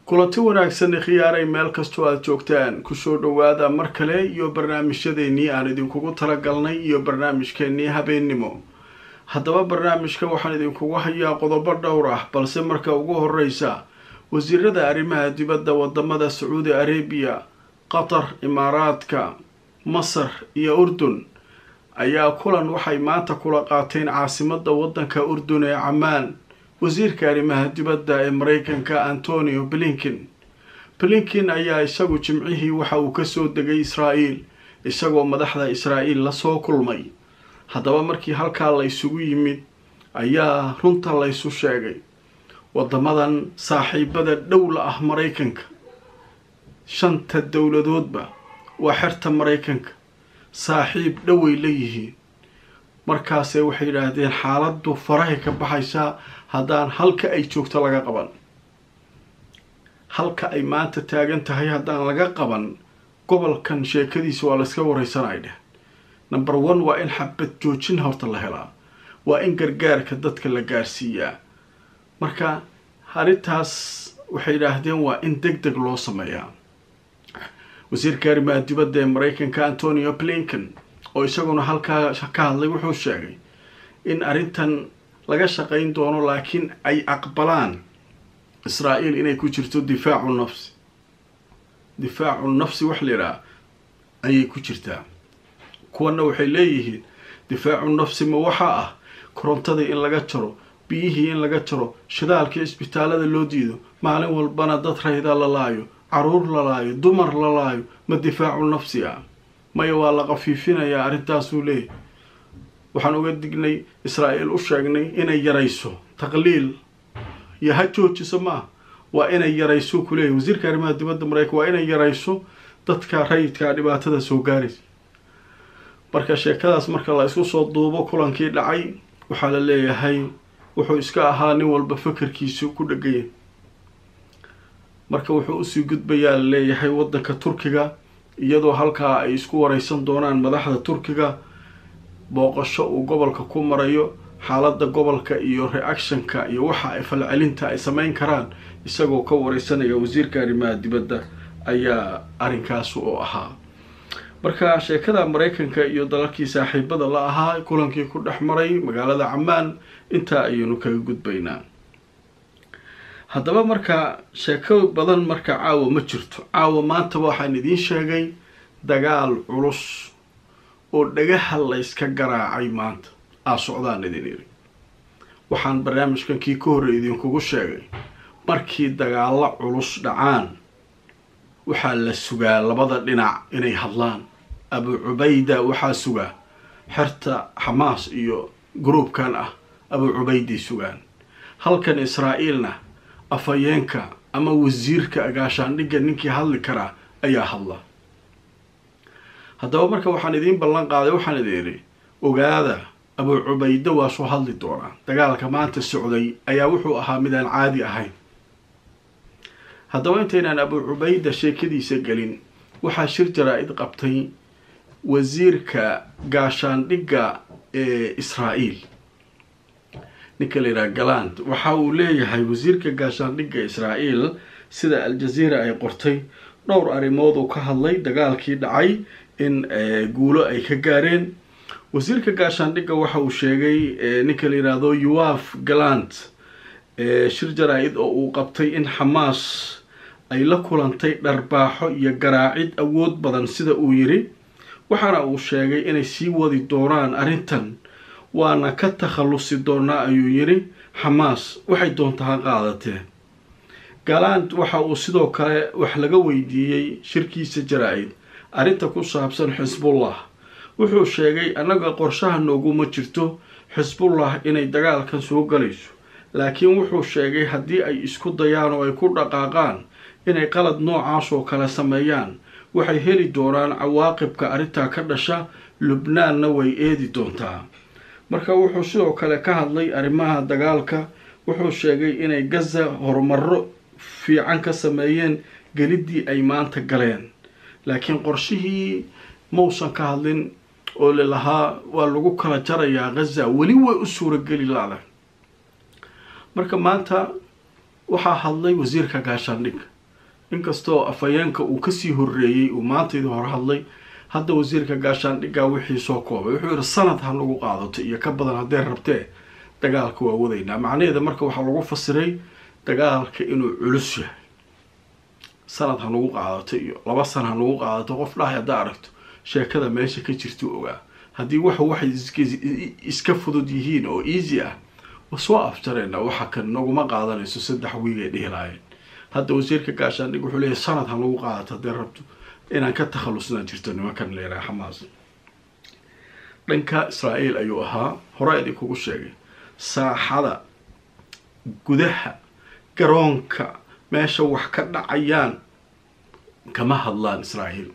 kulanti wanaagsan khiyaaray meel kastoo aada joogtaan kusoo dhowaada mar kale iyo barnaamijyadeennii aan idinkugu talagalnay iyo barnaamijkeennii habeennimo haddaba barnaamijka waxaan idinkugu hayaa qodobo dhowr ah balse marka ugu horeysa wasiirada arrimaha dibadda wadamada sacuudi arabiya qatar imaaraadka masar iyo urdun ayaa kulan waxay maanta kula qaateen caasimada wadanka urdun ee camaan wasiirka arrimaha dibadda ee mareykanka antonio blinkin blinkin ayaa isagu jimcihii waxa uu kasoo degay israa'iil isagoo madaxda israa'iil lasoo kulmay haddaba markii halkaa la ysugu yimid ayaa runta laysu sheegay wadamadan saaxiibada dhowla ah maraykanka shanta dowladoodba waa xerta maraykanka saaxiib dhoway leeyihiin markaase waxay yidhaahdeen xaaladdu farahay ka baxaysaa haddaan halka ay joogto laga qaban halka ay maanta taagan tahay haddaan laga qaban gobolkan sheekadiisa waa layska wareysanay dheh number one waa in xabad joojin horta la helaa waa in gargaarka dadka la gaarsiiyaa marka arrintaas waxay yidhaahdeen waa in deg deg loo sameeyaa wasiirka arrimaha dibadda ee mareykanka antonio blinken oo isaguna halkaa ka hadlay wuxuu sheegay in arrintan laga shaqayn doono laakiin ay aqbalaan israa'iil inay ku jirto difaacu nafsi difaacu nafsi wax la yidhaha ayay ku jirtaa kuwana waxay leeyihiin difaacu nafsi ma waxaa ah korontadii in laga jaro biyihii in laga jaro shidaalkii isbitaalada loo diido maalin walbana dad rayda la laayo caruur la laayo dumar la laayo ma difaacu nafsi ah maya waa la qafiifinayaa arrintaasuu leeyahy waxaan uga dignay israa'iil u sheegnay inay yarayso taqliil iyo ha joojiso maaha waa inay yarayso kuleeyahy wasiirka arrimaha dibadda mareykan waa inay yarayso dadka rayidkaa dhibaatada soo gaaraysa marka sheekadaas marka la isku soo duubo kulankii dhacay waxaa la leeyahay wuxuu iska ahaa nin walba fakarkiisu ku dhegaya marka wuxuu usii gudbayaa la leeyahay waddanka turkiga iyadoo halkaa ay isku wareysan doonaan madaxda turkiga booqasho uu gobolka ku marayo xaaladda gobolka iyo reactionka iyo waxa ay falcelinta ay sameyn karaan isagoo ka wareysanaya wasiirka arrimaha dibadda ayaa arrinkaas u ahaa marka sheekada mareykanka iyo dalalkii saaxiibada la ahaa kulankii ku dhex maray magaalada camaan intaa ayaynu kaga gudbaynaa haddaba marka sheeko badan marka caawa ma jirto caawa maanta waxaan idiin sheegay dagaal culus oo dhagaha layska garaacay maanta aa socdaan idin iri waxaan barnaamijkan kii ka horrey idinkugu sheegay markii dagaalo culus dhacaan waxaa la sugaa labada dhinac inay hadlaan abu cubayda waxaa sugaa xerta xamaas iyo gruubkan ah abu cubayday sugaan halkan israa'iilna afhayeenka ama wasiirka agaashaandhigga ninkii hadli karaa ayaa hadla haddaba marka waxaan idiin ballan qaaday waxaan idin idhi ogaada abu cubayda waa soo hadli doonaa dagaalka maanta socday ayaa wuxuu ahaa mid aan caadi ahayn haddaba intaynaan abu cubayda sheekadiisa gelin waxaa shir jaraa-id qabtay wasiirka gaashaandhigga ee israa'iil ninka la yidhaha galand waxa uu leeyahay wasiirka gaashaandhigga israa'iil sida al-jazeera ay qortay dhowr arrimood uu ka hadlay dagaalkii dhacay in guulo ay ka gaareen wasiirka gaashaandhigga waxa uu sheegay ninka la yidhaahdo yuaf galand shir jaraa-id oo uu qabtay in xamaas ay la kulantay dharbaaxo iyo garaacid awood badan sida uu yiri waxaana uu sheegay inay sii wadi doonaan arrintan waana ka takhallusi doonaa ayuu yiri xamaas waxay doonta ha qaadatee galand waxa uu sidoo kale wax laga weydiiyey shirkiisa jaraa-id arrinta ku saabsan xisbullah wuxuu sheegay annaga qorshaha nooguma jirto xisbullah inay dagaalkan soo galayso laakiin wuxuu sheegay haddii ay isku dayaan oo ay ku dhaqaaqaan inay qalad noocaas oo kale sameeyaan waxay heli doonaan cawaaqibka arrintaa ka dhasha lubnaanna way eedi doontaa marka wuxuu sidoo kale ka hadlay arrimaha dagaalka wuxuu sheegay inay gaza horumaro fiican ka sameeyeen geliddii ay maanta galeen laakiin qorshihii mausan ka hadlin oo lalahaa waa lagu kala jarayaa gaza weli way u suurageli laada marka maanta waxaa hadlay wasiirka gaashaandhigga inkastoo afhayeenka uu kasii horreeyey uu maantaydii hore hadlay hadda wasiirka gaashaandhiggaa wixii soo koobay wuxuu yihi sanad ha nagu qaadato iyo ka badan haddee rabtee dagaalka waa wadaynaa macnaheeda marka waxaa lagu fasiray dagaalka inuu culus yahay sanad ha nagu qaadato iyo laba sana ha nagu qaadato qof dhahay haddaa aragto sheekada meesha ka jirtuu ogaa haddii wax waxay iska fudud yihiin oo easy ah wa soo afjareena waxa kan naguma qaadanayso saddex wiig ay dhihi lahaayeen hadda wasiirka gaashaandhig wuxuu leeyahy sanad ha nagu qaadato haddee rabto inaan ka takhalusnaan jirto nimankan leeraha xamaas dhanka israa'iil ayuu ahaa hore idinkugu sheegay saaxada gudaha garoonka meesha wax ka dhacayaan kama hadlaan israa'iil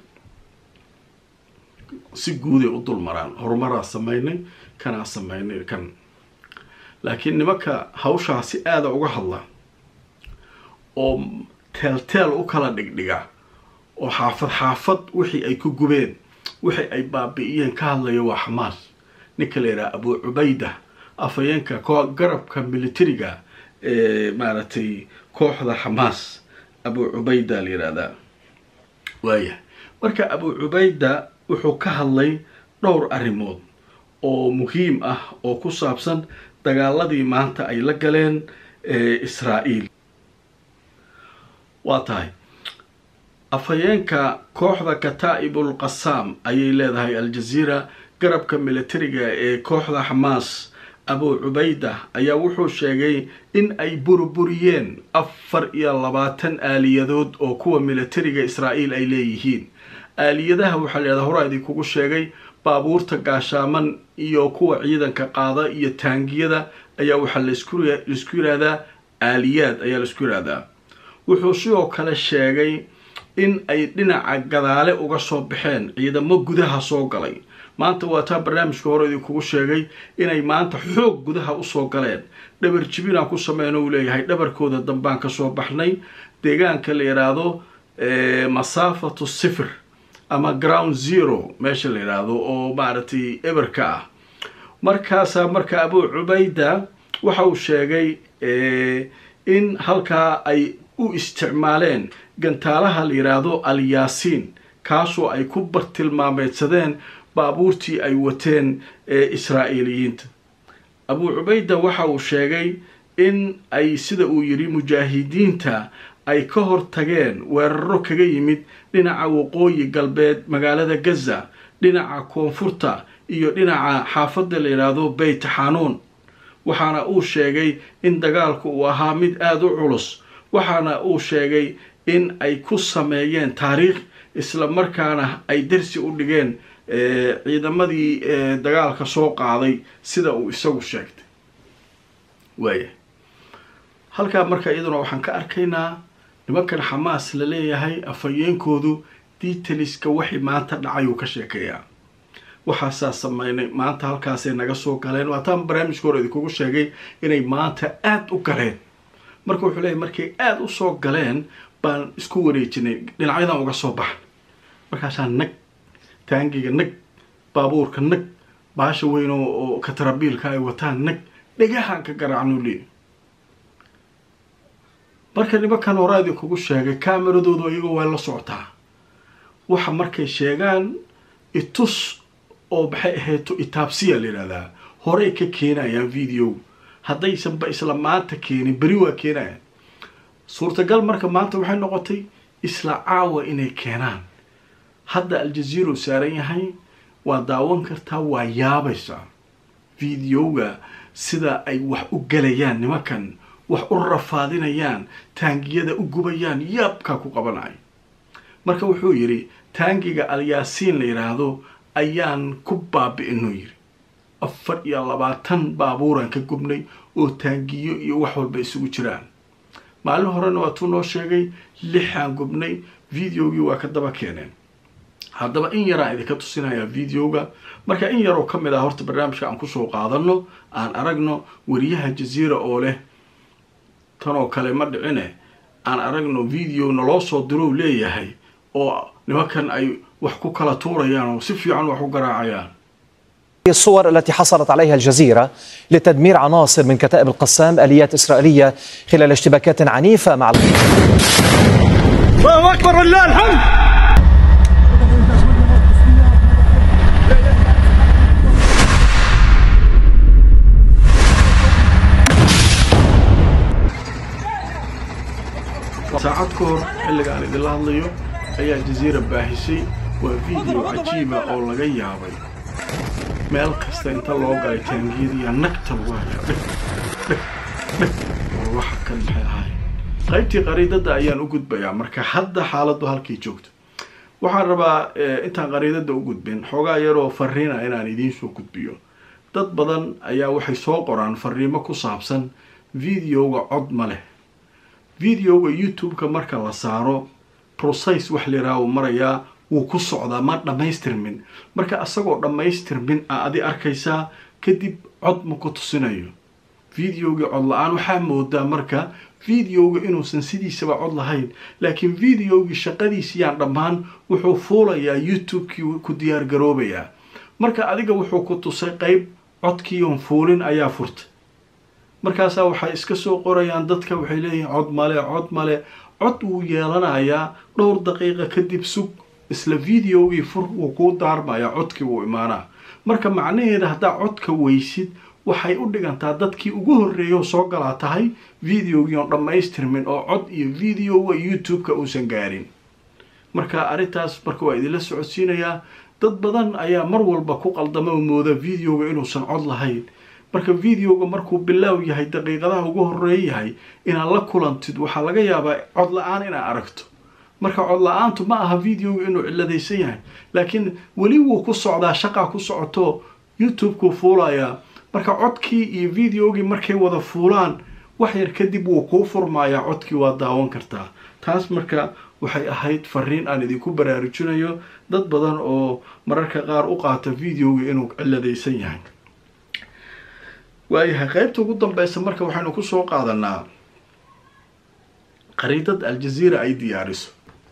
si guuday u dul maraan horumaraa sameynay kanaa sameynay kan laakiin nimanka hawshaa si aada uga hadla oo teelteel u kala dhigdhiga oo xaafad xaafad wixii ay ku gubeen wixii ay baabi'iyeen ka hadlaya waa xamaas ninka la yidhaha abu cubayda afhayeenka koo garabka militariga ee maaragtay kooxda xamaas abu cubayda la yidhahdaa waaya marka abu cubayda wuxuu ka hadlay dhowr arrimood oo muhiim ah oo ku saabsan dagaaladii maanta ay la galeen israa'iil waa tahay afhayeenka kooxda kataa'ibul qasaam ayay leedahay al-jaziira garabka militariga ee kooxda xamaas abu cubayda ayaa wuxuu sheegay in ay burburiyeen afar iyo labaatan aaliyadood oo kuwa militariga israa'iil ay leeyihiin aaliyadaha waxaa layidhahdaa horaa idinkugu sheegay baabuurta gaashaaman iyo kuwa ciidanka qaada iyo taangiyada ayaa waxaa laisku yidhahdaa aaliyaad ayaa laisku yidhahdaa wuxuu sidoo kale sheegay in ay dhinaca gadaale uga soo baxeen ciidamo gudaha soo galay maanta waa taa barnaamijka hore idinkugu sheegay inay maanta xoog gudaha usoo galeen dhabar jibinaan ku sameyno uu leeyahay dhabarkooda dambaan kasoo baxnay deegaanka la yidhaahdo masaafatu sifir ama ground zero meesha la yidhaahdo oo maaragtay eberka ah markaasaa marka abu cubayda waxa uu sheegay in halkaa ay u isticmaaleen gantaalaha la yidhaahdo alyaasiin kaasoo ay ku bartilmaameedsadeen baabuurtii ay wateen ee israa'iiliyiinta abu cubayda waxa uu sheegay in ay sida uu yidhi mujaahidiinta ay ka hor tageen weeraro kaga yimid dhinaca waqooyi galbeed magaalada gaza dhinaca koonfurta iyo dhinaca xaafadda la yidhaahdo beyt xanuun waxaana uu sheegay in dagaalku uu ahaa mid aada u culus waxaana uu sheegay in ay ku sameeyeen taariikh isla markaana ay darsi u dhigeen ciidamadii dagaalka soo qaaday sida uu isagu sheegtay waaya halkaa marka iyaduna waxaan ka arkaynaa nimankan xamaas la leeyahay afhayeenkoodu detaliska waxay maanta dhacay uu ka sheekeeyaa waxaasaa sameynay maanta halkaasay naga soo galeen waataan barnaamijka hore idinkugu sheegay inay maanta aada u galeen marka wuxuu leeyahy markay aada u soo galeen baan isku wareejinay dhinacyadan uga soo baxan markaasaa nag taangiga nag baabuurka nag baasha weyn oo katarabiilka ay wataan nag dhegahaan ka garaacnuu leeyahy marka nimankan horaa idinkugu sheegay kaameradoodu iyagoo waa la socotaa waxa markay sheegaan itus oo maxay ahayto itaabsiya la yidhahdaa horey ka keenayaan video haddaysanba isla maanta keenin beri waa keenayaan suurtagal marka maanta waxay noqotay isla caawa inay keenaan hadda aljaziiro saaran yahay waa daawan kartaa waa yaabaysaa videoga sida ay wax u galayaan nimankan wax u rafaadinayaan taangiyada u gubayaan yaabkaa ku qabanayo marka wuxuu yidhi taangiga alyaasiin la yidhaahdo ayaan ku baabi'inuu yidhi afar iyo labaatan baabuuraan ka gubnay oo taangiyo iyo wax walba isugu jiraan maalin horena waatuu noo sheegay lixaan gubnay videogii waa ka daba keeneen haddaba in yaraan idinka tusinayaa videoga marka in yaroo ka mid ah horta barnaamijka aan kusoo qaadano aan aragno wariyaha jaziira oo leh tanoo kale ma dhicine aan aragno video naloo soo dirow leeyahay oo nimankan ay wax ku kala tuurayaan oo si fiican wax u garaacayaan الصور التي حصلت عليها الجزيرة لتدمير عناصر من كتائب القسام آليات إسرائيلية خلال اشتباكات عنيفة مع الله اكبر ولله الحمد saacad ka hor xilligaan idinla hadlayo ayaa jaziira baahisay waa video cajiiba oo laga yaabay meel kasta inta loo galay taangiyadiiya nagta lagu hayaa dheg dheg dheg war waxa kan maxay ahaay qaybtii qariidada ayaan u gudbayaa marka hadda xaaladdu halkii joogto waxaan rabaa intaan qariidada u gudbin xoogaa yaroo fariina inaan idiin soo gudbiyo dad badan ayaa waxay soo qoraan fariimo ku saabsan videoga cod ma leh videoga youtube-ka marka la saaro process wax liraa uu marayaa wuu ku socdaa ma dhammaystirmin marka isagoo dhammaystirmin a adi arkaysaa kadib cod ma ku tusinayo videogii cod la-aan waxaa moodaa marka videoga inuusan sidiisaba cod lahayn laakiin videogii shaqadiisiyaan dhammaan wuxuu fuulayaa youtube-kii ku diyaar garoobayaa marka adiga wuxuu ku tusay qeyb codkiion fuulin ayaa furtay markaasaa waxay iska soo qorayaan dadka waxay leeyihiin cod male cod male cod wuu yeelanayaa dhowr daqiiqa kadib sug isla videogii fur wuu kuu daarmayaa codkii wuu imaanaa marka macnaheeda haddaa codka weysid waxay u dhigantaa dadkii ugu horreeya oo soo galaa tahay videogii oon dhammaystirmin oo cod iyo videoga youtube-ka uusan gaarin marka arrintaas marka waa idinla socodsiinayaa dad badan ayaa mar walba ku qaldama oo mooda videoga inuusan cod lahayn marka videoga markuu bilaaw yahay daqiiqadaha ugu horeey yahay inaad la kulantid waxaa laga yaabaa cod la-aan inaad aragto marka cod la-aantu ma aha videoga inuu ciladaysan yahay laakiin weli wuu ku socdaa shaqaa ku socoto youtube-kuu fuulayaa marka codkii iyo videogii markay wada fuulaan wax yar kadib wuu kuu furmayaa codkii waa daawan kartaa taas marka waxay ahayd fariin aan idinku baraarujinayo dad badan oo mararka qaar u qaata videoga inuu ciladaysan yahay waayahay qeybta ugu dambeysa marka waxaynu kusoo qaadanaa qariidad aljaziira ay diyaariso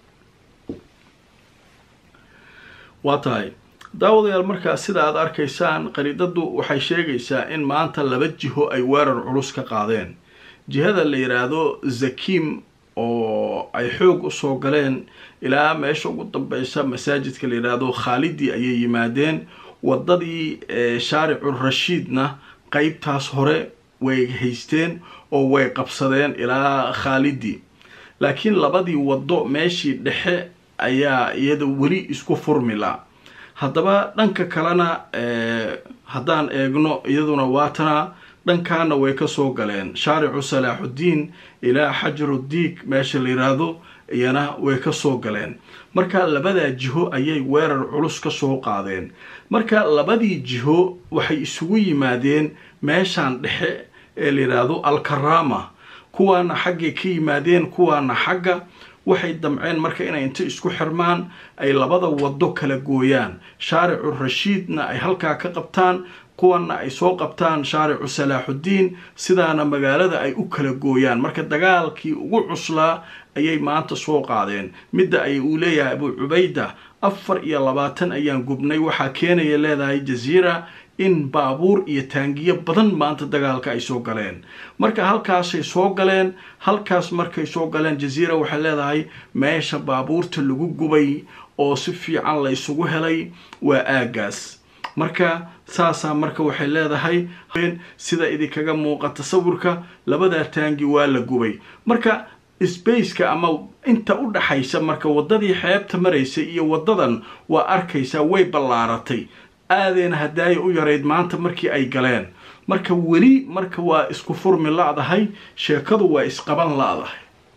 waa tahay daawadayaal markaa sida aada arkaysaan qariidadu waxay sheegaysaa in maanta laba jiho ay weerar culus ka qaadeen jihada la yidhaahdo zakim oo ay xoog usoo galeen ilaa meesha ugu dambeysa masaajidka la yidhaahdo khaalidi ayay yimaadeen wadadii shaaricu rashiidna qeybtaas hore way haysteen oo way qabsadeen ilaa khaalidi laakiin labadii waddo meeshii dhexe ayaa iyada weli isku furmila haddaba dhanka kalena haddaan eegno iyaduna waatana dhankaana way kasoo galeen shaaricu salaaxuddiin ilaa xajarudiig meesha la yiraahdo iyana way kasoo galeen marka labadaa jiho ayay weerar culus kasoo qaadeen marka labadii jiho waxay isugu yimaadeen meeshaan dhexe ee la yidhaahdo alkarama kuwaana xaggay ka yimaadeen kuwaana xagga waxay damceen marka inay inta isku xirmaan ay labada waddo kala gooyaan shaaricu rashiidna ay halkaa ka qabtaan kuwana ay soo qabtaan shaaricu salaaxuddiin sidaana magaalada ay u kala gooyaan marka dagaalkii ugu cuslaa ayay maanta soo qaadeen midda ay uu leeyahay abuu cubayda afar iyo labaatan ayaan gubnay waxaa keenaya leedahay jaziira in baabuur iyo taangiyo badan maanta dagaalka ay soo galeen marka halkaasay soo galeen halkaas markay soo galeen jaziira waxay leedahay meesha baabuurta lagu gubay oo si fiican la isugu helay waa aagaas marka saasaa marka waxay leedahay sida idinkaga muuqata sawirka labadaa taangi waa la gubay marka spaceka ama inta u dhaxaysa marka waddadii xeebta maraysay iyo waddadan waa arkaysaa way ballaaratay aadeena hadaaya u yarayd maanta markii ay galeen marka weli marka waa isku furmi la-dahay sheekadu waa isqaban la-dahay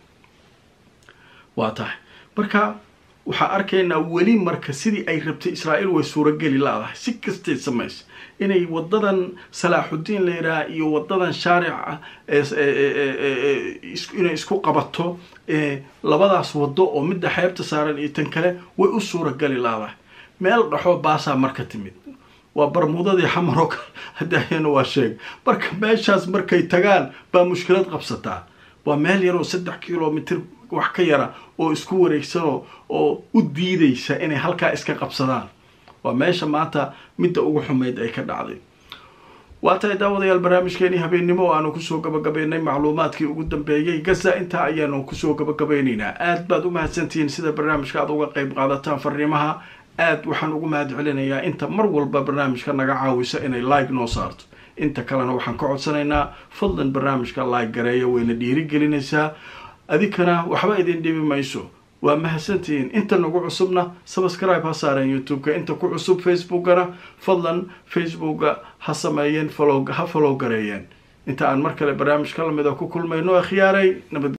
waa tahay marka waxaa arkaynaa weli marka sidii ay rabtay israa'iil way suurageli la-dahay si kastay samaysa inay wadadan salaaxuddiin la yidhaha iyo wadadan shaarica inay isku qabato labadaas waddo oo midda xeebta saaran iyo tan kale way u suurageli la-dahay meel dhaxoo baasaa marka timid waa barmuudadii xamar oo kale hadaayana waa sheeg marka meeshaas markay tagaan baa mushkilad qabsataa waa meel yaroo saddex kilomitr wax ka yara oo isku wareegsanoo oo u diidaysa inay halkaa iska qabsadaan waa meesha maanta midda ugu xumayd ay ka dhacday waa tahay daawadayaal barnaamijkeenii habeennimo oo aanu kusoo gabagabaynay macluumaadkii ugu dambeeyey gaza intaa ayaanu kusoo gabagabeynaynaa aad baad u mahadsantihiin sida barnaamijka aad uga qayb qaadataan fariimaha aad waxaan ugu mahad celinayaa inta mar walba barnaamijka naga caawisa inay like noo saarto inta kalena waxaan ka codsanaynaa fadlan barnaamijka like gareeya wayna dhiirigelinaysaa adinkana waxba idin dhibi mayso waa mahadsantihiin inta nagu cusubna subscribe ha saareen youtube-ka inta ku cusub facebookana fadlan facebooka ha sameeyeen ha follow gareeyeen inta aan mar kale barnaamijka lamida ku kulmayno akhyaaray nabad